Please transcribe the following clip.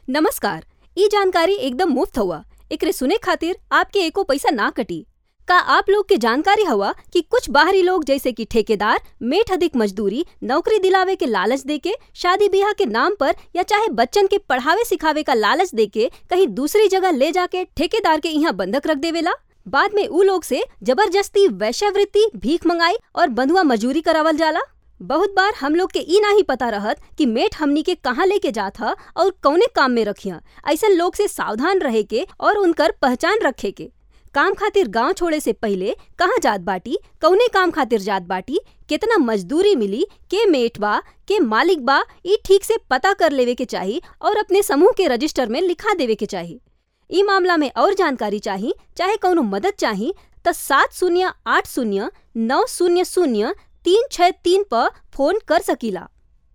नमस्कार ई जानकारी एकदम मुफ्त हउवा एकरे सुने खातिर आपके एको पैसा ना कटी का आप लोग के जानकारी हवा कि कुछ बाहरी लोग जैसे कि ठेकेदार मेट अधिक मजदूरी नौकरी दिलावे के लालच देके शादी ब्याह के नाम पर या चाहे बच्चन के पढ़ावे सिखावे का लालच देके कहीं दूसरी जगह ले जाके ठेकेदार के इहाँ बंधक रख देवेला बाद में ऊ लोग से जबरदस्ती वेश्यावृत्ति भीख मंगाई और बंधुआ मजूरी करावल जाला बहुत बार हम लोग के ई नाही पता रहत कि मेट हमनी के कहाँ लेके जात ह और कौने काम में रखिया ऐसन लोग से सावधान रहे के और उनकर पहचान रखे के काम खातिर गांव छोड़े से पहिले कहाँ जात बाटी कौने काम खातिर जात बाटी केतना मजदूरी मिली के मेट बा के मालिक बा ई ठीक से पता कर लेवे के चाही और अपने समूह के रजिस्टर में लिखा देवे के चाही ई मामला में और जानकारी चाही चाहे कौनो मदद चाही त सात शून्य आठ शून्य नौ शून्य शून्य तीन छः तीन पर फोन कर सकीला